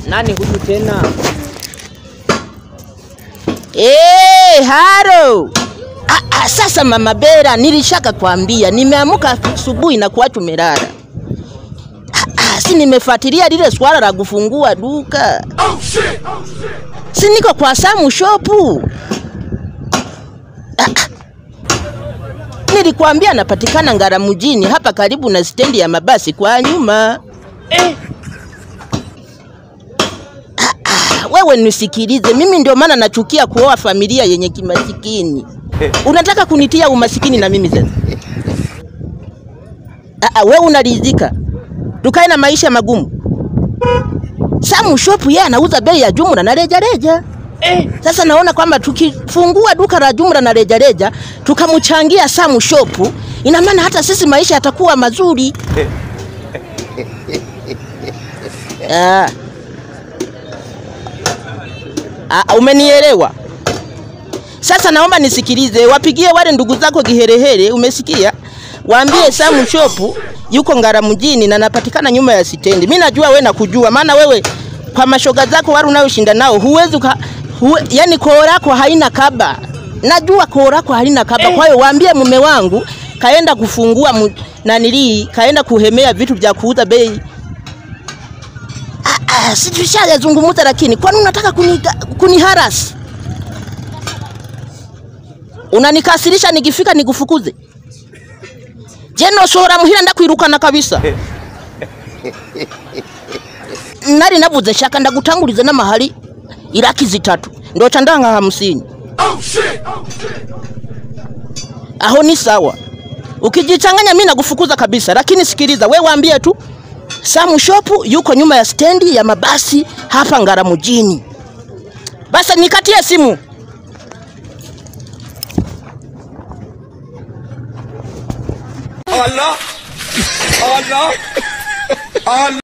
Nani huyu tena? Eh, haro. Ah, ah, sasa mama Bera, nilishaka kwambia nimeamuka asubuhi na kuwa tumelala. Ah, ah, si nimefuatilia lile swala la kufungua duka. Si niko kwa Samu shopu. Ah, ah. Nilikwambia napatikana Ngara mjini hapa karibu na stendi ya mabasi kwa nyuma. Eh, Wewe nisikilize, mimi ndio maana nachukia kuoa familia yenye kimasikini. Unataka kunitia umasikini na mimi sasa? Aa, wewe unaridhika tukae na maisha magumu? Samu Shop yeye anauza bei ya jumla na rejareja. eh, Sasa naona kwamba tukifungua duka la jumla na rejareja tukamchangia Samu Shop, ina maana hata sisi maisha yatakuwa mazuri. Ah. Ah, umenielewa? Sasa naomba nisikilize, wapigie wale ndugu zako kiherehere, umesikia? Waambie Samu Shop yuko Ngara mjini na napatikana nyuma ya stendi. Mimi najua we nakujua, maana wewe kwa mashoga zako wale unayoshinda nao huwezi uka, huwe, yani koo lako haina kaba. Najua koo lako halina kaba. Kwa hiyo waambie mume wangu kaenda kufungua mu, nanilii kaenda kuhemea vitu vya kuuza bei Ah, ah, si tushazungumza, lakini kwani unataka kuni, kuniharasi? Unanikasirisha nikifika nikufukuze? Je, noshora muhira ndakwirukana kabisa nari navuze shaka ndagutangulize n'amahari iraki zitatu ndoca ndanga hamsini aho ni sawa ukijichanganya mimi nakufukuza kabisa lakini sikiliza we waambie tu Samu Shop yuko nyuma ya stendi ya mabasi hapa Ngara mjini. Basi nikatie simu. Allah, Allah, Allah.